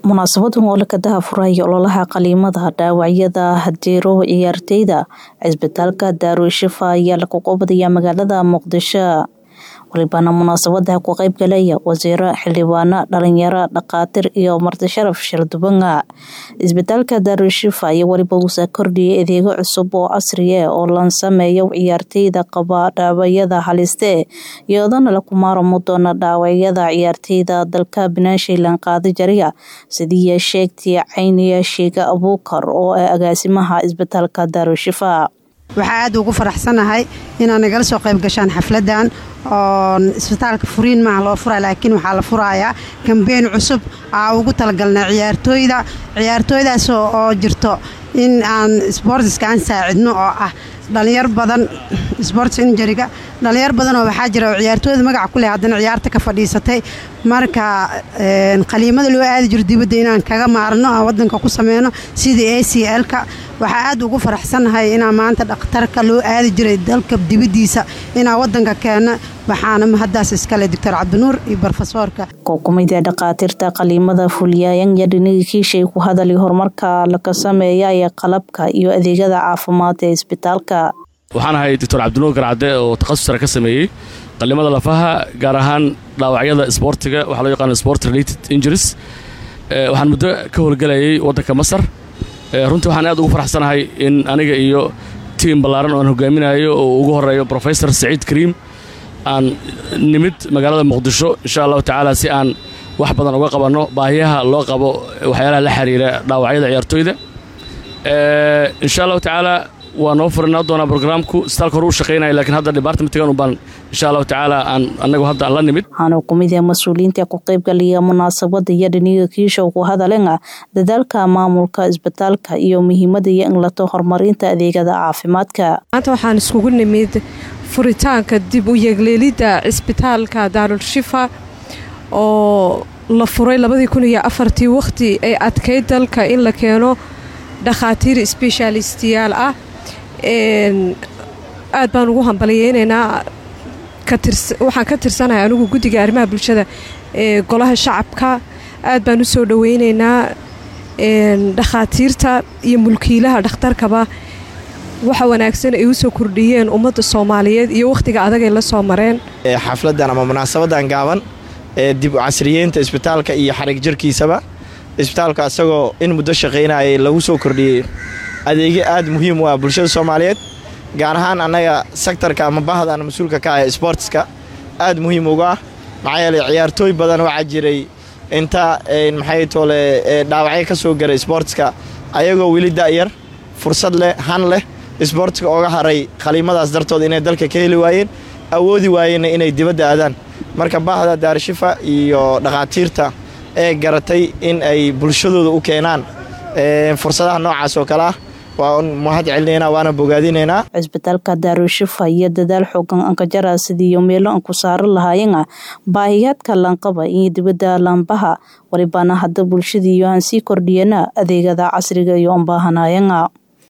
munaasabadan oo la kadaha furaya ololaha qaliimada dhaawacyada hadeero ciyaarteyda cisbitaalka daarushifa ayaa lagu qabadaya magaalada muqdisho walibana munaasabada ku qeyb galaya wasiiro xildhibaano dhalinyaro dhakaatir iyo marti sharaf shardubanga cisbitaalka daarushifa iyo weliba uusa kordhiyay adeego cusub oo casriye oo lan sameeyo ciyaarteyda qaba dhaawacyada haliste iyadana laku maaramo doona dhaawacyada ciyaarteyda dalka banaashilan qaadi jariya sidii sheegtay cayniya sheega abuukar oo ah agaasimaha cisbitaalka daarushifa waxaa aad ugu faraxsanahay inaad nagala soo qayb gashaan xafladan oo isbitaalka furiin maaha loo furaya laakiin waxaa la furayaa kambeyn cusub aa ugu talagalnay ciyaartooyda ciyaartooydaas oo jirto in aan sboortiska aan saacidno oo ah dhalinyar badan sports injuriga dhalinyar badanoo waxaa jira oo ciyaartooyda magaca ku leh haddana ciyaarta ka fadhiisatay marka qaliimada loo aadi jiro dibadda inaan kaga maarno aan wadanka ku sameyno sidii a c l-ka waxaa aad ugu faraxsanahay inaa maanta dhakhtarka loo aadi jiray dalka dibaddiisa inaa wadanka keeno waxaana mahadaas iskale doctor cabdinuur iyo brofesoorka kookumida dhakhaatiirta qaliimada fuliyaayan iyo dhinigii kiishay ku hadalay horumarka laga sameeya ee qalabka iyo adeegyada caafimaad ee isbitaalka waxaan ahay doctor cabdinuur garcadde oo takhasus sare ka sameeyey qalimada lafaha gaar ahaan dhaawacyada isboortiga waxaa loo yaqaana sport related injuries waxaan muddo ka howlgelayay waddanka masar runtii waxaan aad ugu faraxsanahay in aniga iyo tiim ballaaran oo aan hogaaminayo oo ugu horeeyo professor saciid kariim aan nimid magaalada muqdisho insha allahu tacaala si aan wax badan uga qabanno baahiyaha loo qabo waxyaalaha la xiriira dhaawacyada ciyaartooyda insha allahu tacaala waa noo furinaa doonaa brograamku isbitaalka hore u shaqaynaya lakiin hadda departmentigan ubaan insha allahu tacaala aan anagu hadda aan la nimid waxaana kumida mas-uuliyiinta ku qaybgalaya munaasabada iyo dhiniga kiisha ku hadaleen dadaalka maamulka isbitaalka iyo muhiimada iyo in lato horumarinta adeegada caafimaadka maanta waxaan iskugu nimid furitaanka dib u yeegleelidda cisbitaalka daarulshifa oo la furay labadii kun iyo afartii wakhti ay adkayd dalka in la keeno dhakhaatiir sbeshaalistiyaal ah aad baan ugu hambaliyeynaynaa waxaan ka tirsanahay anigu guddiga arrimaha bulshada ee golaha shacabka aad baan u soo dhoweynaynaa dhakhaatiirta iyo mulkiilaha dhakhtarkaba waxa wanaagsan ay u soo kordhiyeen ummadda soomaaliyeed iyo wakhtiga adagay la soo mareen xafladan ama munaasabadan gaaban ee dib u casriyeynta isbitaalka iyo xarig jirkiisaba isbitaalka isagoo in muddo shaqaynayay lagu soo kordhiyey adeegyo aad muhiim u ah bulshada soomaaliyeed gaar ahaan annaga sektarka ama bahdan mas-uulka ka ah sboortiska aad muhiim uga ah maxaa yeeley ciyaartooy badan waxaa jiray inta maxay toole dhaawacyo ka soo garay sboortiska ayagoo weli da'yar fursad leh han leh sboortiska ooga haray khaliimadaas dartood inay dalka ka heli waayeen awoodi waayeenna inay dibadda aadaan marka bahda daarishifa iyo dhakhaatiirta ee garatay in ay bulshadooda u keenaan fursadaha noocaas oo kale ah waa mahad celinaynaa waana bogaadinaynaa cisbitaalka daarushifa iyo dadaal xoogan ankajara sidiiyo meelo an ku saaran lahaayena baahiyaadka laanqaba iyo dibadda laanbaha walibana hadda bulshadiiyo aan sii kordhiyana adeegada casriga iyo anbaahanayana